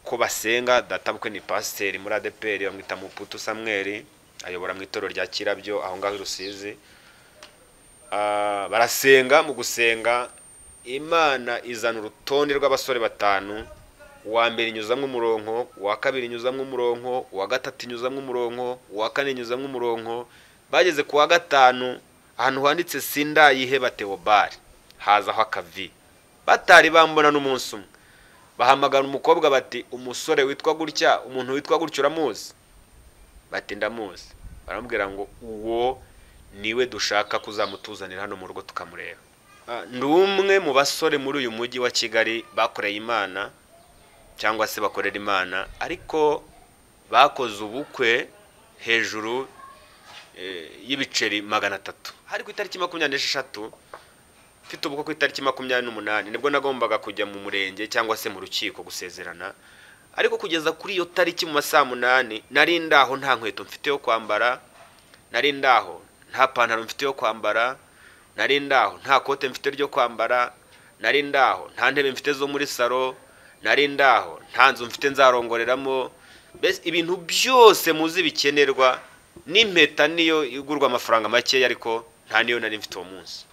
ko basenga databukwe ni pasiteri muri adeperi bamwita muputu samweri ayobora mu itorero rya kirabyo aho ngaho i rusizi Ah, barasenga mu gusenga imana izana urutonde rw'abasore batanu uwa mbere inyuzamo umuronko uwa kabiri inyuzamo umuronko uwa gatatu inyuzamo umuronko uwa kane inyuzamo umuronko bageze ku wa gatanu ahantu handitse sindayiheba teobari hazaho akavi batari bambona n'umunsi umwe bahamagara umukobwa bati umusore witwa gutya umuntu witwa gutya uramuzi bati ndamuzi baramubwira ngo uwo niwe dushaka kuzamutuzanira hano mu rugo tukamureba Ah, ndi umwe mu basore muri uyu mujyi wa kigali bakoreye imana cyangwa se bakorera imana ariko bakoze ubukwe hejuru eh, y'ibiceri magana atatu hari ku itariki makumyabiri n'esheshatu mfite ubukwe ku itariki makumyabiri n'umunani nibwo nagombaga kujya mu murenge cyangwa se mu rukiko gusezerana ariko kugeza kuri iyo tariki mu ma saa munani nari ndaho nta nkweto mfite yo kwambara nari ndaho nta pantaro mfite yo kwambara nari ndaho nta kote mfite ryo kwambara nari ndaho nta ntebe mfite zo muri salo nari ndaho nta nzu mfite nzarongoreramo mbese ibintu byose muzi bikenerwa n'impeta niyo igurwa amafaranga makeya ariko nta niyo nari mfite uwo munsi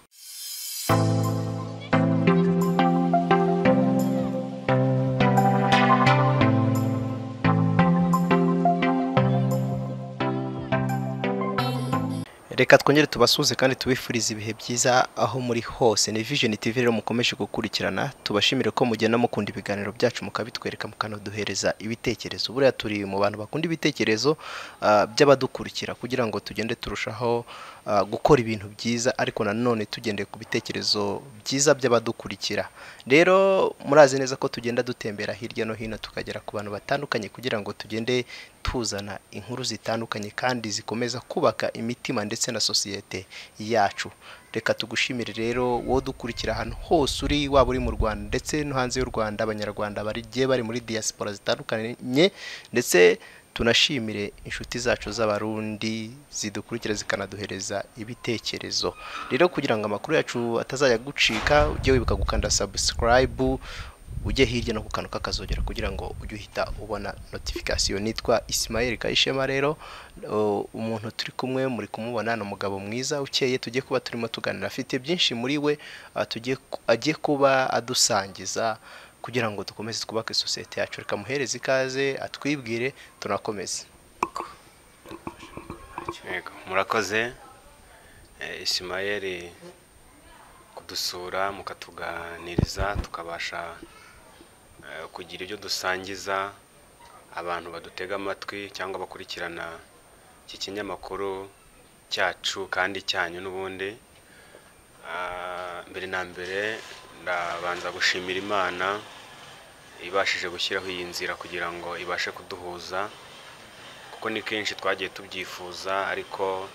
reka twongere tubasuhuze kandi tubifurize ibihe byiza aho muri hose ni vision tv rero mukomeje gukurikirana tubashimire ko mugenda mukunda ibiganiro byacu mukabitwereka mukanaduhereza ibitekerezo buriya turi mu bantu bakunda ibitekerezo ah, by'abadukurikira kugira ngo tugende turushaho ah, gukora ibintu byiza ariko nanone tugendeye ku bitekerezo byiza by'abadukurikira rero murazi neza ko tugenda dutembera hirya no hino tukagera ku bantu batandukanye kugira ngo tugende tuzana inkuru zitandukanye kandi zikomeza kubaka imitima ndetse na sosiyete yacu reka tugushimire rero wowe dukurikira ahantu hose uri waba uri mu rwanda ndetse no hanze y'u rwanda abanyarwanda bagiye bari muri diaspora zitandukanye ndetse tunashimire inshuti zacu z'abarundi zidukurikira zikanaduhereza ibitekerezo rero kugira ngo amakuru yacu atazajya gucika ujye wibuka gukanda subscribe ujye hirya no ku kantu kakazogera kugira ngo ujye uhita ubona notification nitwa Ismael Kayishema rero uh, umuntu turi kumwe muri kumubona ni umugabo mwiza ukeye tugiye kuba turimo tuganira afite byinshi muri we uh, tugiye ku- agiye kuba adusangiza kugira ngo dukomeze twubake sosiyete yacu reka muhereze ikaze atwibwire tunakomeze Yego, murakoze Eh, isimayeri kudusura mukatuganiriza tukabasha eh, kugira ibyo dusangiza abantu badutega amatwi cyangwa bakurikirana iki kinyamakuru cyacu kandi cyanyu n'ubundi Ah, mbere na mbere ndabanza gushimira imana ibashije gushyiraho iyi nzira kugira ngo ibashe kuduhuza kuko ni kenshi twagiye tubyifuza ariko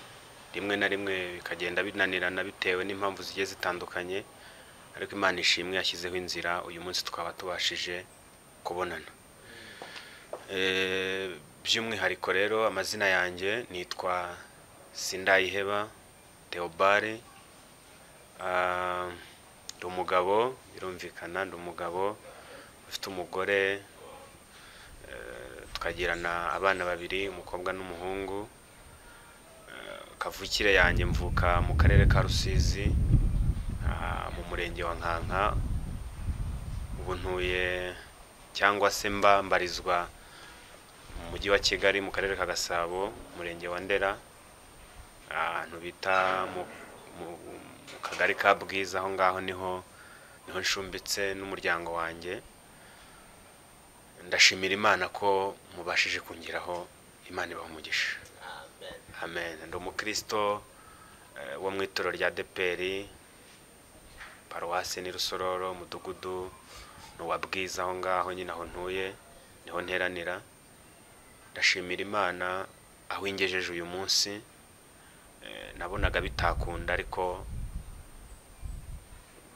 rimwe na rimwe bikagenda binanirana bitewe n'impamvu zigiye zitandukanye ariko imana ishimwe yashyizeho inzira uyu munsi tukaba tubashije kubonana Eh, by'umwihariko rero amazina yanjye nitwa sindayiheba theobare Ah, ndi umugabo birumvikana ndi umugabo ufite umugore tukagirana abana babiri umukobwa n'umuhungu Eh, kavukire yanjye mvuka mu karere ka rusizi ah, mu murenge wa nkanka ubu ntuye cyangwa se mba mbarizwa mu mujyi wa kigali mu karere ka gasabo umurenge wa ndera ahantu bita mu, mu, mu kagari ka bwiza aho ngaho niho niho nshumbitse n'umuryango wanjye ndashimira imana ko mubashije kungeraho imana ibaha umugisha amen ndi umukristo eh, wo mu itorero rya deperi paruwasi ni rusororo umudugudu ni uwa bwiza aho ngaho nyine aho ntuye niho nteranira ndashimira imana aho ingejeje uyu munsi Eh, nabonaga bitakunda ariko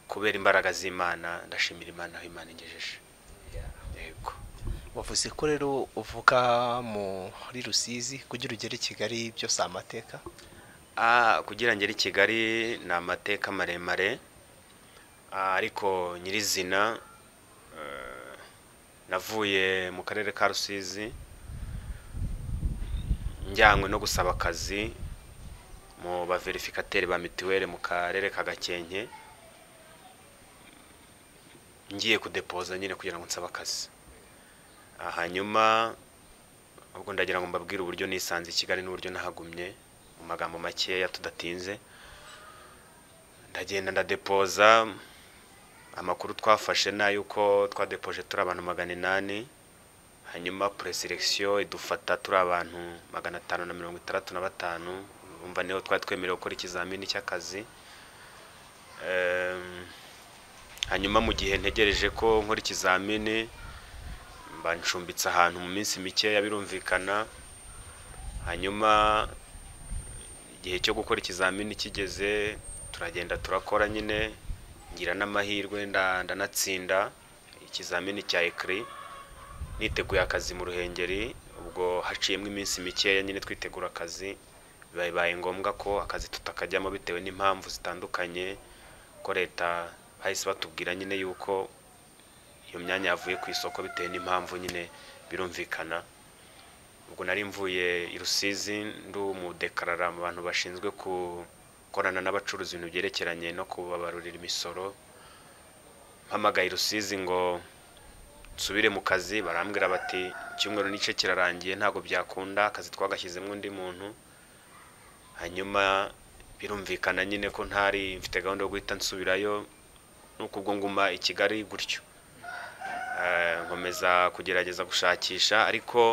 kubera imbaraga z'imana ndashimira imana aho imana ingejeje yego wavuze ko rero uvuka muri rusizi kugira ugere i kigali byose amateka Ah, kugira ngere i kigali ni amateka maremare Ah, ariko nyirizina eh, navuye mu karere ka rusizi njyanywe no gusaba akazi mu baverifikateri ba mituweli mu karere ka gakenke ngiye kudepoza nyine kugira ngo nsabe akazi hanyuma ubwo ndagira ngo mbabwire uburyo nisanze i kigali n'uburyo nahagumye mu magambo makeya tudatinze ndagenda ndadepoza amakuru twafashe ni ay'uko twadepoje turi abantu magana inani hanyuma pureselekisiyo idufata turi abantu magana atanu na mirongo itandatu na batanu umva niho twari twemerewe gukora ikizamini cy'akazi Ehm, hanyuma mu gihe ntegereje ko nkora ikizamini mba ncumbitse ahantu mu minsi mikeya birumvikana hanyuma igihe cyo gukora ikizamini kigeze turagenda turakora nyine ngira n'amahirwe nda- ndanatsinda ikizamini cya ekiri niteguye akazi mu ruhengeri ubwo haciyemo iminsi mikeya nyine twitegura akazi bibaye ngombwa ko akazi tutakajyamo bitewe n'impamvu zitandukanye ko leta bahise batubwira nyine yuko iyo myanya yavuye ku isoko bitewe n'impamvu nyine birumvikana ubwo nari mvuye i rusizi ndi umudekarara mu bantu bashinzwe gukorana n'abacuruzi ibintu byerekeranye no kubabarurira imisoro mpamagaye i rusizi ngo nsubire mu kazi barambwira bati icyumweru n'igice kirarangiye ntabwo byakunda akazi twagashyizemo undi muntu hanyuma birumvikana nyine ko ntari mfite gahunda yo guhita nsubirayo nuko ubwo nguma i kigali gutyo Eh, nkomeza kugerageza gushakisha ariko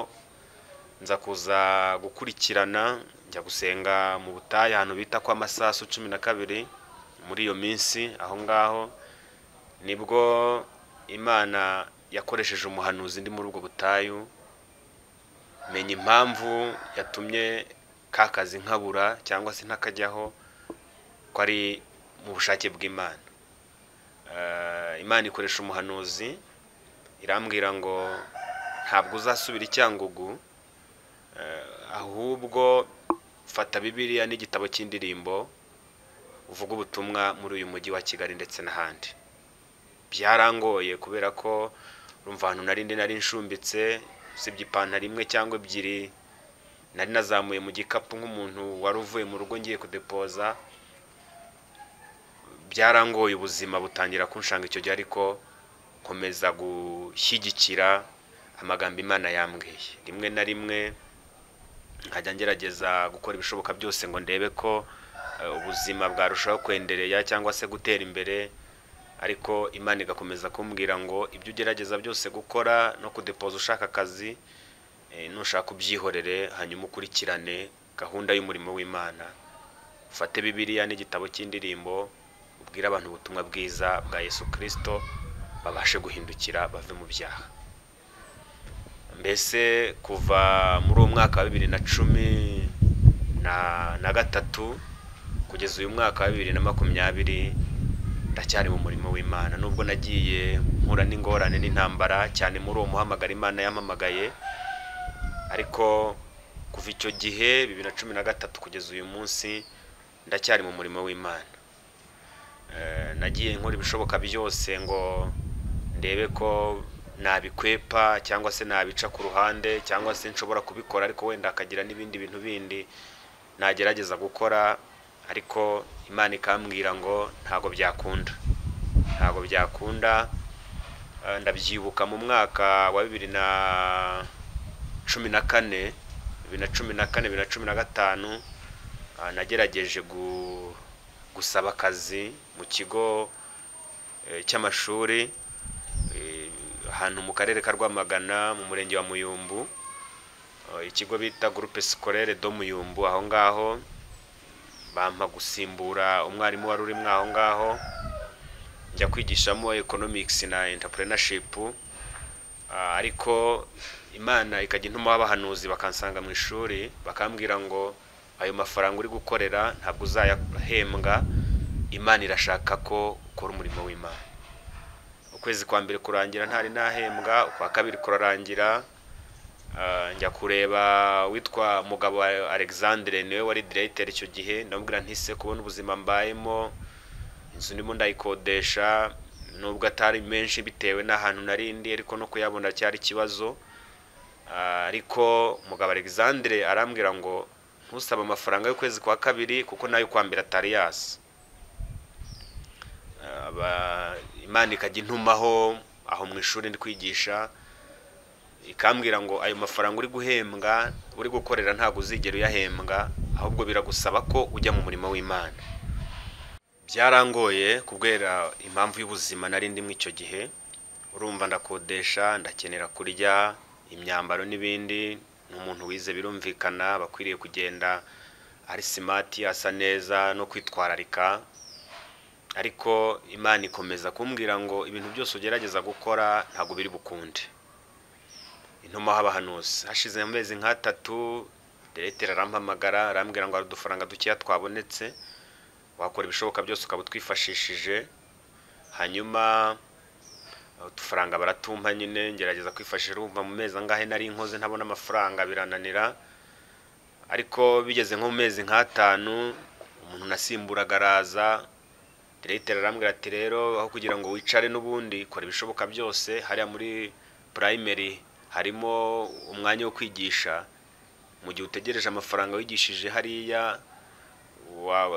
nza kuza gukurikirana njya gusenga mu butayu ahantu bita kwa masasu cumi na kabiri muri iyo minsi aho ngaho nibwo imana yakoresheje umuhanuzi ndi muri ubwo butayu menya impamvu yatumye ka kazi nkabura cyangwa se ntakajyaho ko ari mu bushake bw'imana Eh, imana ikoresha umuhanuzi irambwira ngo ntabwo uzasubira icyangugu eh, ahubwo fata bibiliya n'igitabo cy'indirimbo uvuge ubutumwa muri uyu mujyi wa kigali ndetse n'ahandi byarangoye kubera ko urumva ahantu nari ndi nari nshumbitse usibye ipantaro imwe cyangwa ebyiri nari nazamuye mu gikapu nk'umuntu wari uvuye mu rugo ngiye kudepoza byarangoye ubuzima butangira kunshanga icyo gihe ariko nkomeza gushyigikira amagambo imana yambwiye rimwe na rimwe nkajya ngerageza gukora ibishoboka byose ngo ndebe ko eh, ubuzima bwarushaho kwendereya cyangwa se gutera imbere ariko imana igakomeza kumbwira ngo ibyo ugerageza byose gukora no kudepoza ushaka akazi eh, nushaka ubyihorere hanyuma ukurikirane gahunda y'umurimo w'imana ufate bibiliya n'igitabo cy'indirimbo ubwire abantu ubutumwa bwiza bwa yesu kirisito babashe guhindukira bave mu byaha mbese kuva muri uwo mwaka wa bibiri na cumi na- na gatatu kugeza uyu mwaka wa bibiri na makumyabiri ndacyari mu murimo w'imana nubwo nagiye mpura n'ingorane n'intambara cyane muri uwo muhamagaro imana yampamagaye ariko kuva icyo gihe bibiri na cumi na gatatu kugeza uyu munsi ndacyari mu murimo w'imana Eh, nagiye nkora ibishoboka byose ngo ndebe ko nabikwepa cyangwa se nabica ku ruhande cyangwa se nshobora kubikora ariko wenda hakagira n'ibindi bintu bindi nagerageza gukora ariko imana ikambwira ngo ntabwo byakunda ntabwo byakunda Eh, ndabyibuka mu mwaka wa bibiri na cumi na kane bibiri na cumi na kane bibiri na cumi na gatanu ah, nagerageje gu- gusaba akazi mu kigo eh, cy'amashuri eh, ahantu mu karere ka rwamagana mu murenge wa muyumbu Ah, ikigo bita groupe scolaire do muyumbu aho ngaho bampa gusimbura umwarimu wari urimo aho ngaho njya kwigishamo economics na entrepreneurship Ah, ariko imana ikajya intuma w'abahanuzi bakansanga mu ishuri bakambwira ngo ayo mafaranga uri gukorera ntabwo uzayahembwa imana irashaka ko ukora umurimo w'imana ukwezi kwa mbere kurangira ntari nahembwa ukwa kabiri kurarangira ah, njya kureba witwa mugabo wa alexandre niwe wari directeur icyo gihe ndamubwira ntise kubona ubuzima mbayemo inzu ndimo ndayikodesha nubwo atari menshi bitewe n'ahantu narindi ariko no kuyabona cyari ikibazo Ah, ariko mugabo alexandre arambwira ngo ntusabe amafaranga y'ukwezi kwa kabiri kuko nayo kwambira atari yasi Ah, aba- imana ikajya intumaho aho mu ishuri ndi kwigisha ikambwira ngo ayo mafaranga uri guhembwa uri gukorera ntabwo uzigera uyahembwa ahubwo biragusaba ko ujya mu murimo w'imana byarangoye kubera impamvu y'ubuzima nari ndimo icyo gihe urumva ndakodesha ndakenera kurya imyambaro n'ibindi ni umuntu wize birumvikana aba akwiriye kugenda ari simati asa neza no kwitwararika ariko imana ikomeza kumbwira ngo ibintu byose ugerageza gukora ntabwo biri bukunde intuma habahanuzi hashize amezi nk'atatu diregiteri arampamagara arambwira ngo hari udufaranga dukeya twabonetse wakora ibishoboka byose ukaba utwifashishije hanyuma eh, udufaranga baratumpa nyine ngerageza kwifashisha urumva mu mezi angahe nari nkoze ntabona amafaranga birananira ariko bigeze nko mu mezi nk'atanu umuntu nasimburaga araza diregiteri arambwira ati rero aho kugira ngo wicare n'ubundi kora ibishoboka byose hariya muri purayimeri harimo umwanya wo kwigisha mu gihe utegereje amafaranga wigishije hariya wa-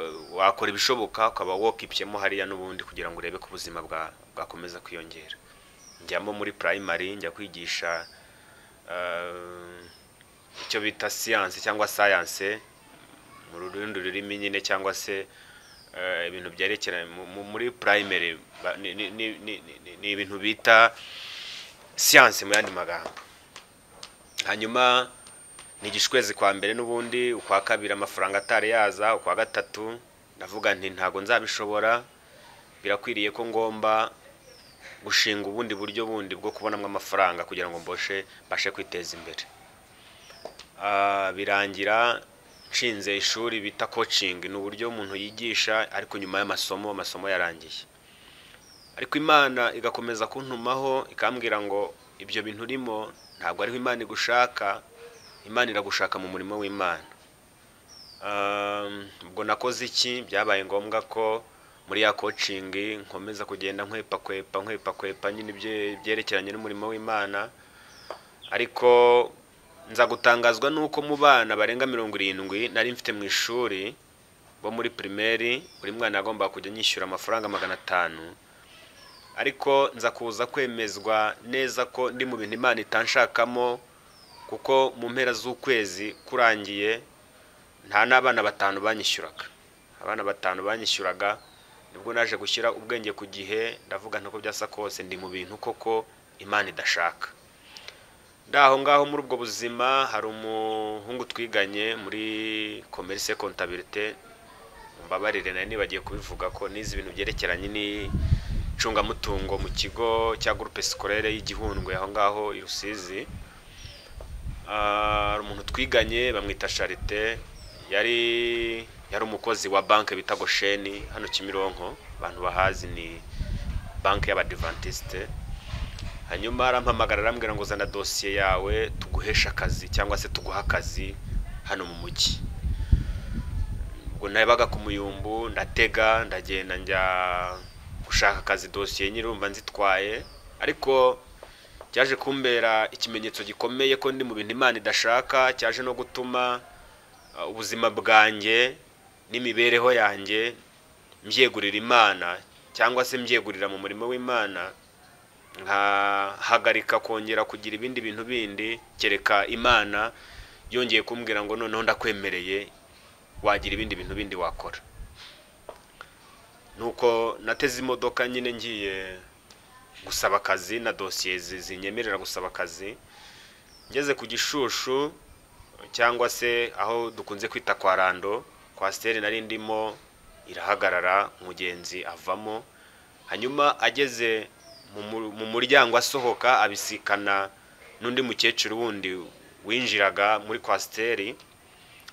wakora ibishoboka ukaba wokipyemo hariya n'ubundi kugira ngo urebe ko ubuzima bwa- bwakomeza kwiyongera njyamo muri purayimari njya kwigisha eh, icyo bita siyanse cyangwa sayanse mu rundi rurimi nyine cyangwa se eh, ibintu byerekeranye mu- mu- muri purayimari ba- ni- ni- ni- ni- ni- ni ibintu bita siyanse mu yandi magambo hanyuma nigisha ukwezi kwa mbere n'ubundi ukwa kabiri amafaranga atari yaza ukwa gatatu ndavuga nti ntabwo nzabishobora birakwiriye ko ngomba gushinga ubundi buryo bundi bwo kubonamo amafaranga kugira ngo mboshe mbashe kwiteza imbere Ah, birangira nshinze ishuri bita coaching ni uburyo umuntu yigisha ariko nyuma y'amasomo amasomo yarangiye ariko imana igakomeza kuntumaho ikambwira ngo ibyo bintu urimo ntabwo ariho imana igushaka imana iragushaka mu murimo w'imana Um, ubwo nakoze iki byabaye ngombwa ko muri ya kocingi nkomeza kugenda nkwepa kwepa nkwepa kwepa nyine ibye- ibyerekeranye n'umurimo w'imana ariko nza gutangazwa n'uko mu bana barenga mirongo irindwi nari mfite mu ishuri bo muri pirimeri buri mwana yagombaga kujya nyishyura amafaranga magana atanu ariko nza kuza kwemezwa neza ko ndi mu bintu imana itanshakamo kuko mu mpera z'ukwezi kurangiye nta n'abana batanu banyishyuraga abana batanu banyishyuraga nibwo naje gushyira ubwenge ku gihe ndavuga ntako byasa kose ndi mu bintu koko imana idashaka ndaho ngaho muri ubwo buzima hari umuhungu twiganye muri komerise kontabirite mbabarire nari nibagiye kubivuga ko nize ibintu byerekeranye n'icungamutungo mu kigo cya gurupe sikorere y'igihundwe aho ngaho i rusizi Ah, hari umuntu twiganye bamwita charite yari yari umukozi wa banki bita gosheni hano kimironko abantu bahazi ni banki y'abadivantisite hanyuma arampamagara arambwira ngo zana dosiye yawe tuguheshe akazi cyangwa se tuguhe akazi hano mu mujyi ubwo nabaga ku muyumbu ndatega ndagenda njya gushaka akazi dosiye nyirumva nzitwaye ariko cyaje kumbera ikimenyetso gikomeye ko ndi mu bintu imana idashaka cyaje no gutuma uh, ubuzima bwanjye n'imibereho yanjye mbyegurira imana cyangwa se mbyegurira mu murimo w'imana nkahagarika kongera kugira ibindi bintu bindi kereka imana yongeye kumbwira ngo noneho ndakwemereye wagira ibindi bintu bindi wakora nuko nateze imodoka nyine ngiye gusaba akazi na dosiye zi- zinyemerera gusaba akazi ngeze ku gishushu cyangwa se aho dukunze kwita kwa rando kwasiteri nari ndimo irahagarara umugenzi avamo hanyuma ageze mu mu- mu muryango asohoka abisikana n'undi mukecuru wundi winjiraga muri kwasiteri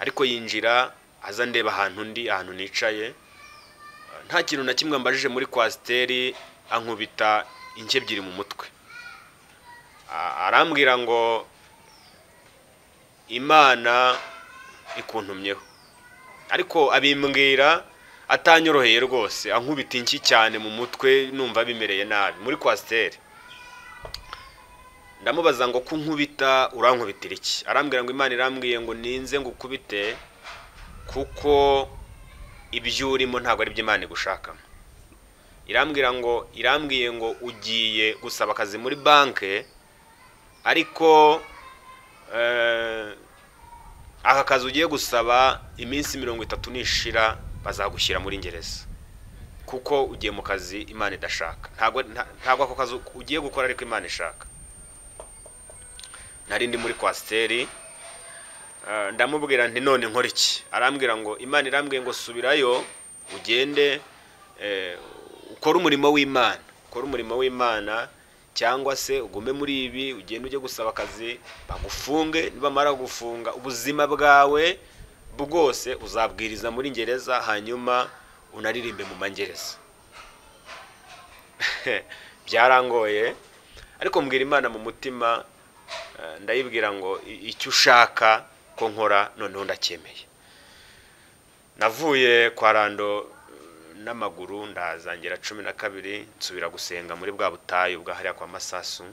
ariko yinjira aza ndeba ahantu ndi ahantu nicaye nta kintu na kimwe mbajije muri kwasiteri ankubita inke ebyiri mu mutwe A- arambwira ngo imana ikuntumyeho ariko abimbwira atanyoroheye rwose ankubita inshyi cyane mu mutwe numva bimereye nabi muri kwasiteri ndamubaza ngo ko nkubita urankubitira iki arambwira ngo imana irambwiye ngo ninze ngo ukubite kuko ibyo urimo ntabwo ari byo imana igushakamo irambwira ngo irambwiye ngo ugiye gusaba akazi muri banki ariko aka kazi ugiye gusaba iminsi mirongo itatu nishira bazagushyira muri ngereza kuko ugiye mu kazi imana idashaka ntabwo ako kazi ugiye gukora ariko imana ishaka nari ndi muri kwasiteri ndamubwira nti none nkora iki arambwira ngo imana irambwiye ngo subirayo ugende ukore umurimo w'imana ukore umurimo w'imana cyangwa se ugume muri ibi ugende ujye gusaba akazi bagufunge nibamara gufunga ubuzima bwawe bwose uzabwiriza muri ngereza hanyuma unaririmbe mu mangereza byarangoye ariko mbwira imana mu mutima ndayibwira ngo icyo ushaka ko nkora noneho ndacyemeye navuye kwa rando n'amaguru ndazangira cumi na kabiri nsubira gusenga muri bwa butayu bwa hariya kwa masasu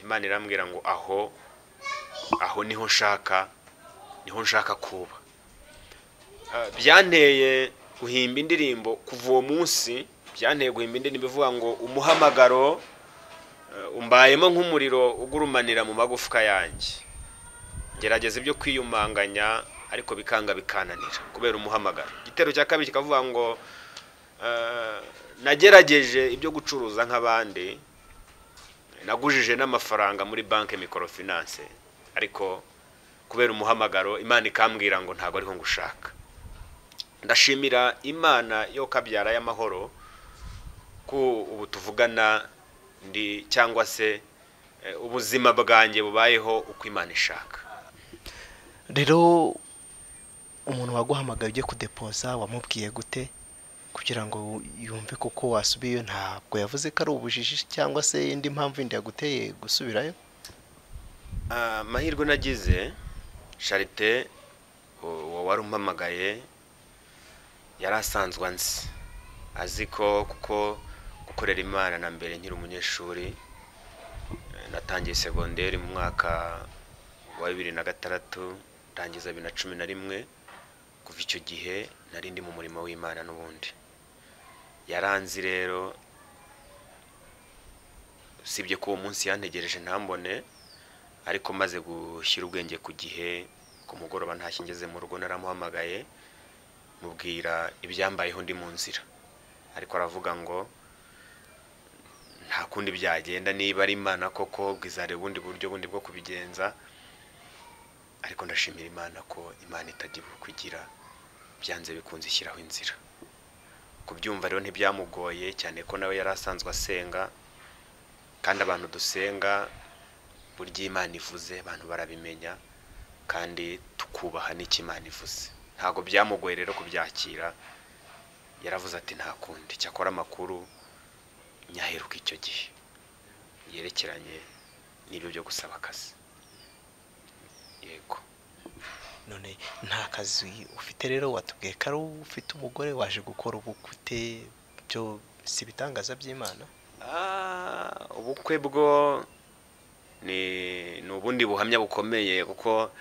imana irambwira ngo aho aho niho nshaka niho nshaka kuba byanteye guhimba indirimbo kuva uwo munsi byanteye guhimba indirimbo ivuga ngo umuhamagaro umbayemo nk'umuriro ugurumanira mu magufwa yanjye gerageza ibyo kwiyumanganya ariko bikanga bikananira kubera umuhamagaro igitero cya kabiri kikavuga ngo nagerageje ibyo gucuruza nk'abandi nagujije n'amafaranga muri banki mikorofinanse ariko kubera umuhamagaro imana ikambwira ngo ntabwo ariho ngushaka ndashimira imana yo kabyara y'amahoro ko ubu tuvugana ndi cyangwa se ubuzima bwanjye bubayeho uko imana ishaka rero umuntu waguhamagaye ujye kudepoza wamubwiye gute kugira ngo yumve kuko wasubiyeyo ntabwo yavuze ko ari ubujiji cyangwa se indi mpamvu yindi yaguteye gusubirayo amahirwe nagize charite uwo wari umpamagaye yari asanzwe anzi azi ko kuko gukorera imana na mbere nkiri umunyeshuri natangiye segonderi mu mwaka wa bibiri na gatandatu ndangiza bibiri na cumi na rimwe kuva icyo gihe nari ndi mu murimo w'imana n'ubundi yaranzi rero usibye ko uwo munsi yantegereje ntambone ariko maze gushyira ubwenge ku gihe ku mugoroba ntashye ngeze mu rugo naramuhamagaye mubwira ibyambayeho ndi mu nzira ariko aravuga ngo nta kundi byagenda niba ari imana koko bwizare ubundi buryo bundi bwo kubigenza ariko ndashimira imana ko imana itagira kugira byanze bikunze ishyiraho inzira kubyumva rero ntibyamugoye cyane ko nawe yari asanzwe asenga kandi abantu dusenga burya imana ivuze abantu barabimenya kandi tukubaha n'icyo imana ivuze ntabwo byamugoye rero kubyakira yaravuze ati nta kundi cyakora amakuru nyaheruka icyo gihe yerekeranye n'ibyo byo gusaba akazi yego none nta kazi ufite rero watubwiye ko ari ufite umugore waje gukora ubukwe ute byo si ibitangaza by'imana ubukwe bwo ni ubundi buhamya bukomeye kuko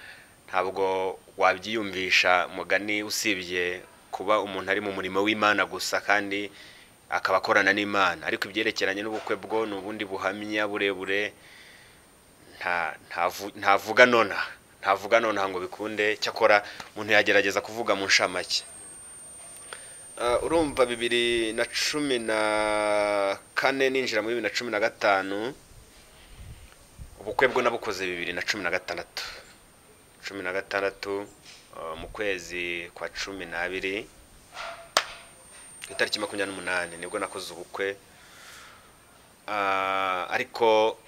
ntabwo wabyiyumvisha mugani usibye kuba umuntu ari mu murimo w'imana gusa kandi akaba akorana n'imana ariko ibyerekeranye n'ubukwe bwo ni ubundi buhamya burebure ntavuga nonaha ntavuga nonaha ngo bikunde cyakora umuntu yagerageza kuvuga mu nshamake urumva bibiri na cumi na kane ninjira muri bibiri na cumi na gatanu ubukwe bwo nabukoze bibiri na cumi na gatandatu cumi na gatandatu mu kwezi kwa cumi n'abiri itariki makumyabiri n'umunani nibwo nakoze ubukwe ariko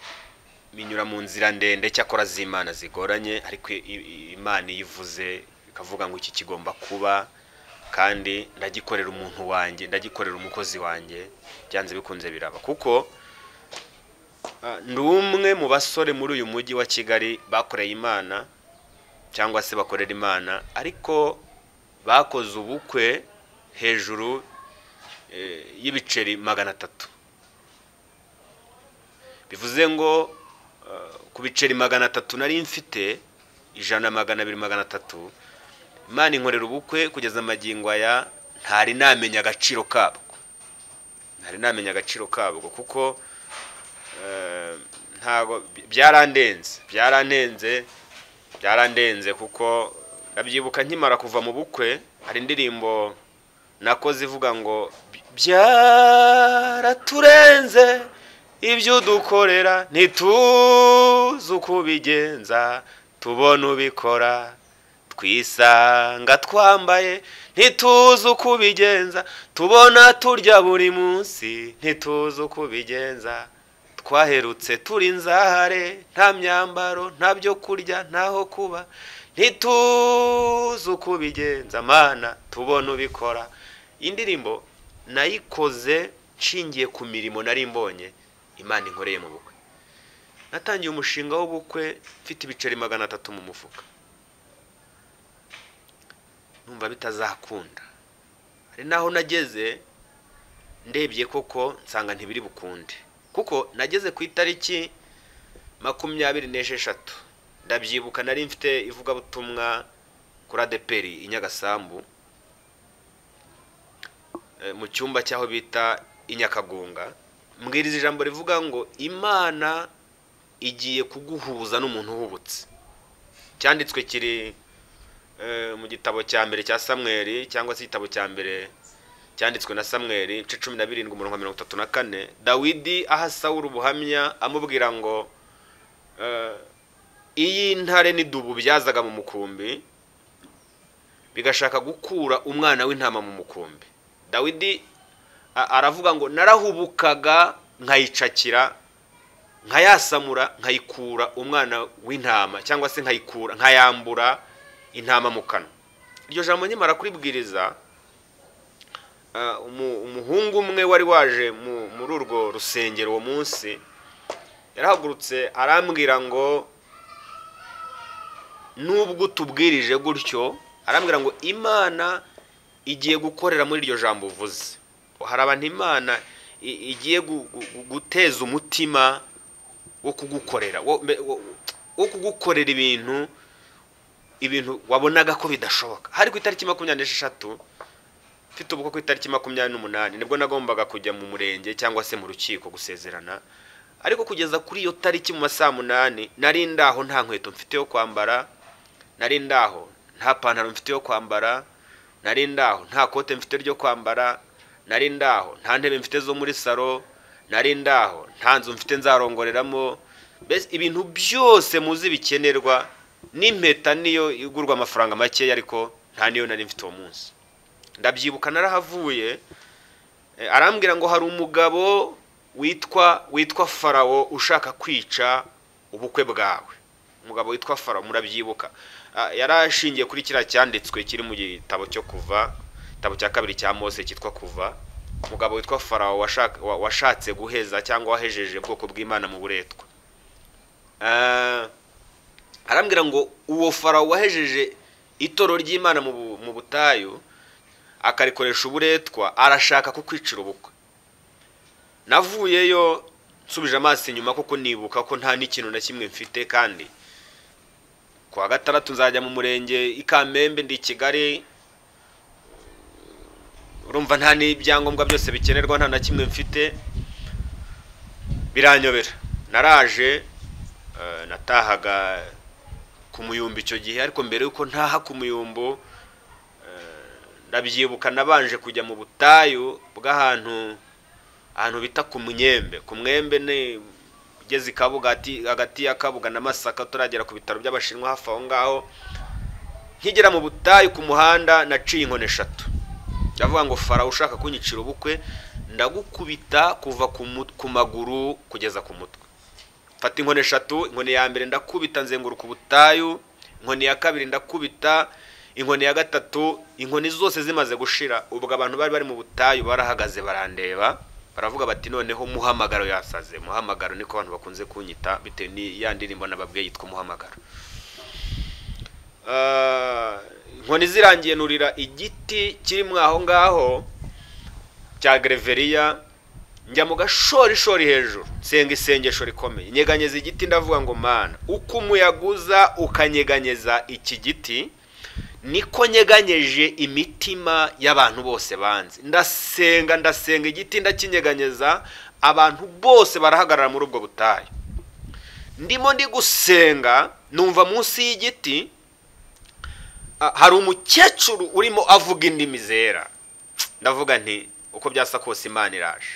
binyura mu nzira ndende cyakora z'imana zigoranye ariko imana iyo ivuze ikavuga ngo iki kigomba kuba kandi ndagikorera umuntu wanjye ndagikorera umukozi wanjye byanze bikunze biraba kuko ni umwe mu basore muri uyu mujyi wa kigali bakoreye imana cyangwa se bakorera imana ariko bakoze ubukwe hejuru eh, y'ibiceri magana atatu bivuze ngo eh, ku biceri magana atatu nari mfite ijana magana abiri magana atatu imana inkorera ubukwe kugeza amagingo aya ntari namenya agaciro kabwo ntari namenya agaciro kabwo kuko eh, ntago byarandenze byarandenze byarandenze kuko ndabyibuka nkimara kuva mu bukwe hari indirimbo nakoze ivuga ngo byaraturenze ibyo dukorera ntituzi uko ubigenza tubona ubikora twisanga twambaye ntituzi uko ubigenza tubona turya buri munsi ntituzi uko ubigenza twaherutse turi nzahare nta myambaro nta byo kurya ntaho kuba ntituzi uko ubigenza mana tubona ubikora indirimbo nayikoze nshingiye ku mirimo nari mbonye imana inkoreye mu bukwe natangiye umushinga w'ubukwe mfite ibiceri magana atatu mu mufuka numva bitazakunda hari naho nageze ndebye koko nsanga ntibiri bukunde kuko nageze ku itariki makumyabiri n'esheshatu ndabyibuka nari mfite ivugabutumwa kuri adeperi i nyagasambu eh, mu cyumba cy'aho bita i nyakagunga mbwiriza ijambo rivuga ngo imana igiye kuguhuza n'umuntu uhubutse cyanditswe kiri eh, mu gitabo cya mbere cya samweri cyangwa se igitabo cya mbere cyanditswe na samweri ibice cumi na birindwi umurongo wa mirongo itatu na kane dawidi aha sawuru ubuhamya amubwira ngo eh, iyi ntare n'idubu byazaga mu mukumbi bigashaka gukura umwana w'intama mu mukumbi dawidi a- aravuga ngo narahubukaga nkayicakira nkayasamura nkayikura umwana w'intama cyangwa se nkayikura nkayambura intama mu kanwa iryo jambo nyamara kuribwiriza ah, umu- umuhungu umwe wari waje mu- muri urwo rusengero uwo munsi yarahagurutse arambwira ngo nubwo utubwirije gutyo arambwira ngo imana igiye gukorera muri iryo jambo uvuze hari abantu imana i- igiye gu- gu- guteza umutima wo kugukorera wo- mbe- wo wo kugukorera ibintu ibintu wabonaga ko bidashoboka hari ku itariki makumyabiri n'esheshatu mfite ubukwe ku itariki makumyabiri n'umunani nibwo nagombaga kujya mu murenge cyangwa se mu rukiko gusezerana ariko kugeza kuri iyo tariki mu ma saa munani nari ndaho nta nkweto mfite yo kwambara nari ndaho nta pantaro mfite yo kwambara nari ndaho nta kote mfite ryo kwambara nari ndaho nta ntebe mfite zo muri salo nari ndaho nta nzu mfite nzarongoreramo mbese ibintu byose muzi bikenerwa n'impeta niyo igurwa amafaranga makeya ariko nta niyo nari mfite uwo munsi ndabyibuka narahavuye Eh, arambwira ngo hari umugabo witwa witwa farawo ushaka kwica ubukwe bwawe umugabo witwa farawo murabyibuka Ah, yari ashingiye kuri kiriya cyanditswe kiri mu gitabo cyo kuva igitabo cya kabiri cya mose cyitwa kuva umugabo witwa farawo washaka- wa- washatse guheza cyangwa wahejeje ubwoko bw'imana mu buretwa Ah, arambwira ngo uwo farawo wahejeje itoro ry'imana mu bu- mu butayu akarikoresha uburetwa arashaka kukwicira ubukwe navuyeyo nsubije amaso inyuma kuko nibuka ko nta n'ikintu na kimwe mfite kandi ku wa gatandatu nzajya mu murenge i kamembe ndi i kigali urumva nta n'ibyangombwa byose bikenerwa nta na kimwe mfite biranyobera naraje eh, natahaga ku muyumbo icyo gihe ariko mbere y'uko ntaha ku muyumbo ndabyibuka nabanje kujya mu butayu bw'ahantu ahantu bita ku myembe ku mwembe ni ugeze i kabuga hati- hagati ya kabuga na masaka turagera ku bitaro by'abashinwa hafi aho ngaho nkigera mu butayu ku muhanda naciye inkoni eshatu ndavuga ngo farawo ushaka kunyicira ubukwe ndagukubita kuva ku mut- ku maguru kugeza ku mutwe mfata inkoni eshatu inkoni ya mbere ndakubita nzenguruka ubutayu inkoni ya kabiri ndakubita inkoni ya gatatu inkoni zose zimaze gushira ubwo abantu bari bari mu butayu barahagaze barandeba baravuga bati noneho muhamagaro yasaze muhamagaro niko abantu bakunze kunyita bitewe n'iya ndirimbo nababwiye yitwa muhamagaro Ah, inkoni zirangiye nurira igiti kiri mwa aho ngaho cya gereveriya njya mu gashorishori hejuru nsenga isengesho rikomeye nyeganyeza igiti ndavuga ngo mana uko umuyaga uza ukanyeganyeza iki giti niko nyeganyeje imitima y'abantu bose banze ndasenga ndasenga igiti ndakinyeganyeza abantu bose barahagarara muri ubwo butayu ndimo ndi gusenga numva munsi y'igiti ah, hari umukecuru urimo avuga indimi zera ndavuga nti uko byasa kose imana iraje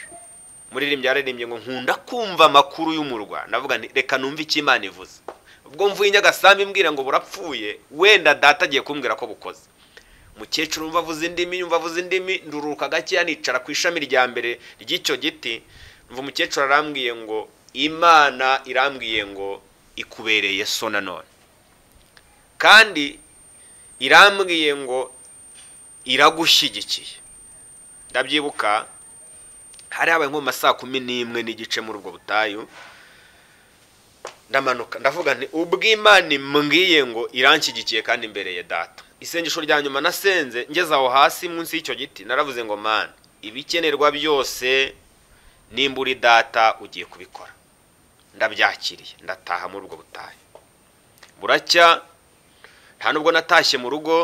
muririmbyi yaririmbye ngo nkunda kumva amakuru y'umurwa ndavuga nti reka numve icyo imana ivuze ubwo mvuye inyagasambi imbwira ngo burapfuye wenda data agiye kumbwira ko bukoze umukecuru wumva avuze indimi yumva avuze indimi ndururuka gakeya nicara ku ishami rya mbere ry'icyo giti mva umukecuru arambwiye ngo imana irambwiye ngo ikubereye so nanone kandi irambwiye ngo iragushyigikiye ndabyibuka hari habaye nko mu ma saa kumi n'imwe n'igice muri ubwo butayu ndamanuka ndavuga nti ubw'imana imbwiye ngo iranshyigikiye kandi imbereye data isengesho rya nyuma nasenze ngeze aho hasi munsi y'icyo giti naravuze ngo mana ibikenerwa byose nimba uri data ugiye kubikora ndabyakiriye ndataha muri ubwo butayu buracya nta nubwo natashye mu rugo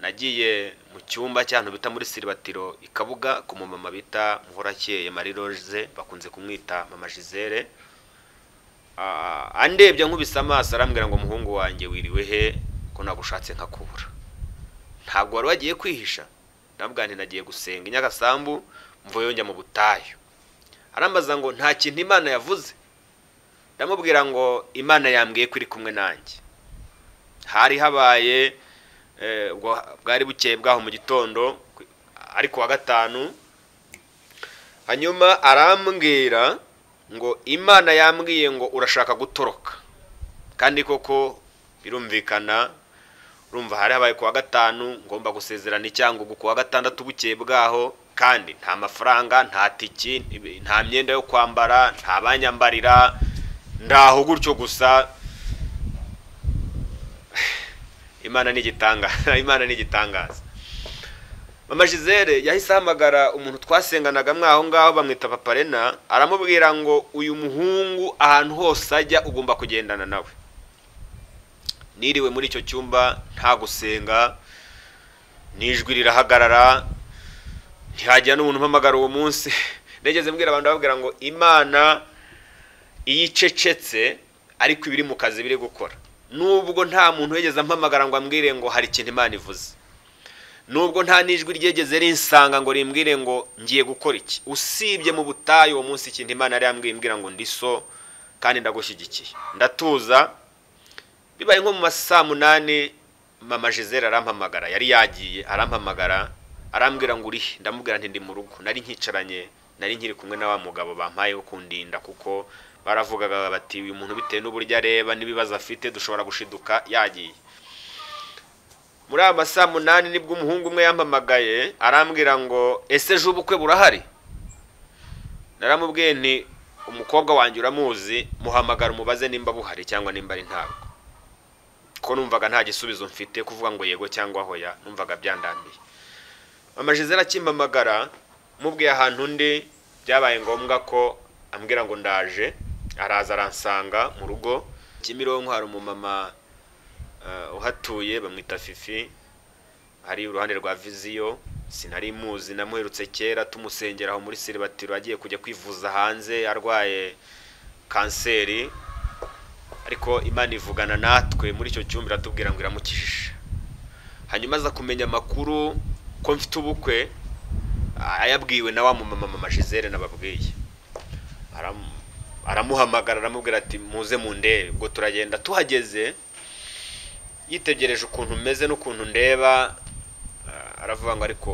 nagiye mu cyumba cy'ahantu bita muri siribatiro i kabuga ku mumama bita muhorakeye marie roze bakunze kumwita mama gisele andebye nkubise amaso arambwira ngo umuhungu wanjye wiriwe he ko nagushatse nkakubura ntabwo wari wagiye kwihisha nabwo nagiye gusenga inyagasambu mvuyeyo njya mu butayu arambaza ngo nta kintu imana yavuze ndamubwira ngo imana yambwiye ko iri kumwe nanjye hari habaye bwari bukeye bwaho mu gitondo ariko wa gatanu hanyuma arambwira ngo imana yambwiye ngo urashaka gutoroka kandi koko birumvikana urumva hari habaye ku wa gatanu ngomba gusezerana icyangugu ku wa gatandatu bukeye bwaho kandi nta mafaranga nta tiki nta myenda yo kwambara nta banyambarira ndaho gutyo gusa imana ni igitangaza imana ni igitangaza mama gisele yahise ahamagara umuntu twasenganaga mwaho ngaho bamwita paparena aramubwira ngo uyu muhungu ahantu hose ajya ugomba kugendana nawe niriwe muri icyo cyumba nta gusenga nijwi rirahagarara ntihajya n'umuntu umpamagara uwo munsi negeze mbwira abantu babwira ngo imana iyo icecetse ariko ibiri mu kazi biri gukora nubwo nta muntu wigeze ampamagara ngo ambwire ngo hari ikintu imana ivuze nubwo nta nijwi ryegeze rinsanga ngo rimbwire ngo ngiye gukora iki usibye mu butayu uwo munsi ikintu imana yari yambwiye ngo ndi so kandi ndagushyigikiye ndatuza bibaye nko mu ma saa munani mama gisele arampamagara yari yagiye arampamagara arambwira ngo urihe ndamubwira nti ndi mu rugo nari nkicaranye nari nkiri kumwe na wa mugabo bampayeho kundinda kuko baravugaga bati uyu muntu bitewe n'uburyo areba n'ibibazo afite dushobora gushiduka yagiye muri aya masaha munani nibwo umuhungu umwe yampamagaye arambwira ngo ese ejo ubukwe burahari naramubwiye nti umukobwa wanjye uramuzi muhamagara umubaze nimba buhari cyangwa nimba ari ntabwo ko numvaga nta gisubizo mfite kuvuga ngo yego cyangwa hoya numvaga byandambiye amajizere akimpamagara mubwiye ahantu undi byabaye ngombwa ko ambwira ngo ndaje araza aransanga mu rugo kimironko hari umumama uhatuye bamwita fifi ari iruhande rwa viziyo sinari muzi namuherutse kera tumusengera aho muri siribatiro agiye kujya kwivuza hanze arwaye kanseri ariko imana ivugana natwe muri icyo cyumba iratubwira ngo iramukijije hanyuma aza kumenya amakuru ko mfite ubukwe ayabwiwe na wa mumama mama gisele nababwiye aramuhamagara aramubwira ati muze mu ndebe ubwo turagenda tuhageze yitegereje ukuntu umeze n'ukuntu ndeba aravuga ngo ariko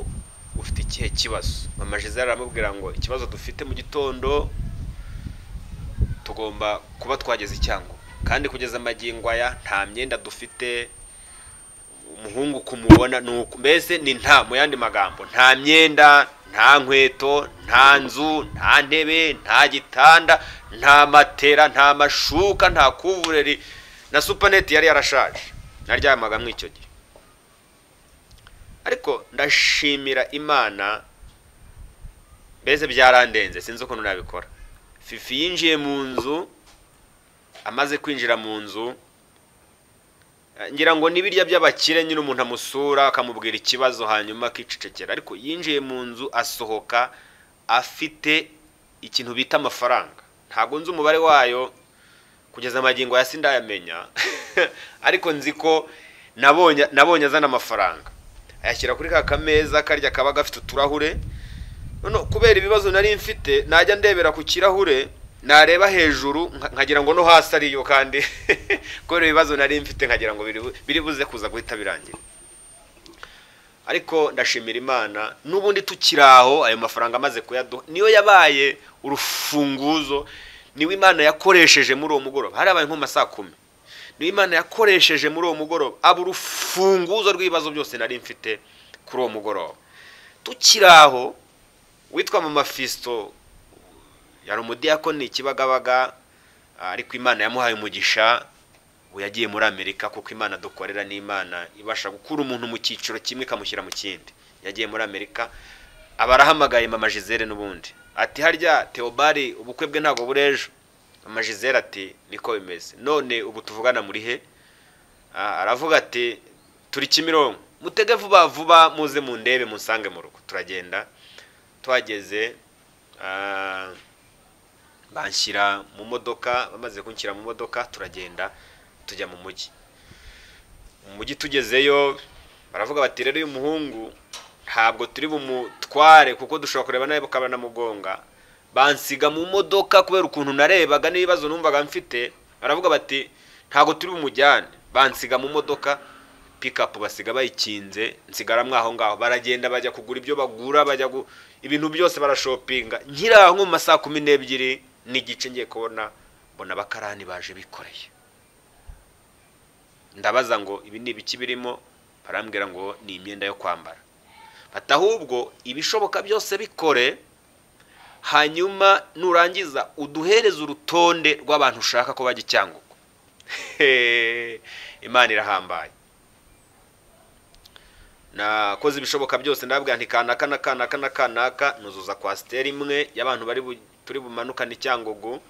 ufite ikihe kibazo mama gisele aramubwira ngo ikibazo dufite mu gitondo tugomba kuba twageze icyango kandi kugeza amagingo aya nta myenda dufite umuhungu kumubona uku mbese ni nta mu yandi magambo nta myenda nta nkweto nta nzu nta ntebe nta gitanda nta matera nta mashuka nta kuvureri na supaneti yari yarashaje naryamaga muri icyo gihe ariko ndashimira imana mbese byarandenze sinzi ukuntu nabikora fifi yinjiye mu nzu amaze kwinjira mu nzu eh, ngira ngo n'ibirya by'abakire nyine umuntu amusura akamubwira ikibazo hanyuma akicecekera ariko yinjiye mu nzu asohoka afite ikintu bita amafaranga ntabwo nzi umubare wayo kugeza amagingo ya sindayamenya ariko nzi ko nabonye nabonye azana amafaranga ayashyira kuri ka kameza karya kaba gafite uturahure none kubera ibibazo nari mfite najya ndebera ku kirahure nareba hejuru nka- nkagira ngo no hasi ariyo kandi kubera ibibazo nari mfite nkagira ngo biri bu- biri buze kuza guhita birangira ariko ndashimira imana n'ubundi tukiri aho ayo mafaranga amaze kuyaduha niyo yabaye urufunguzo niwe imana yakoresheje muri uwo mugoroba harabaye nko mu ma saa kumi niwe imana yakoresheje muri uwo mugoroba aba urufunguzo rw'ibibazo byose nari mfite kuri uwo mugoroba tukiri aho witwa mama fisito yari umudiyakoni ikibagabaga ariko imana yamuhaye umugisha ubu yagiye muri amerika kuko imana dukorera ni imana ibasha gukura umuntu mu cyiciro kimwe ikamushyira mu kindi yagiye muri amerika aba arahamagaye mama gisele n'ubundi ati harya teobari ubukwe bwe ntabwo burejo mama gisele ati niko bimeze none ubu tuvugana muri he Ah, aravuga ati turi kimironko mutege vuba vuba muze mundebe munsange mu rugo turagenda tuhageze ah, banshyira mu modoka bamaze kunshyira mu modoka turagenda tujya mu mujyi mu mujyi tugezeyo baravuga bati rero uyu muhungu ntabwo turi bumutware kuko dushobora kureba nawe bukaba namugonga bansiga mu modoka kubera ukuntu narebaga n'ibibazo numvaga mfite baravuga bati ntabwo turi bumujyane bansiga mu modoka pikapu basiga bayikinze nsigara mwaho ngaho baragenda bajya kugura ibyo bagura bajya gu... ibintu byose barashopinga nkiri aho nko mu ma saa kumi n'ebyiri n'igice ngiye kubona mbona abakarani baje bikoreye ndabaza ngo ibi ni ibiki birimo barambwira ngo ni imyenda yo kwambara bati ahubwo ibishoboka byose bikore hanyuma nurangiza uduhereze urutonde rw'abantu ushaka ko bajya i cyangugu Hehe, imana irahambaye nakoze ibishoboka byose ndababwira nti kanaka na kanaka na kanaka nuzuza kwasiteri imwe y'abantu bari bu- turi bumanukane i cyangugu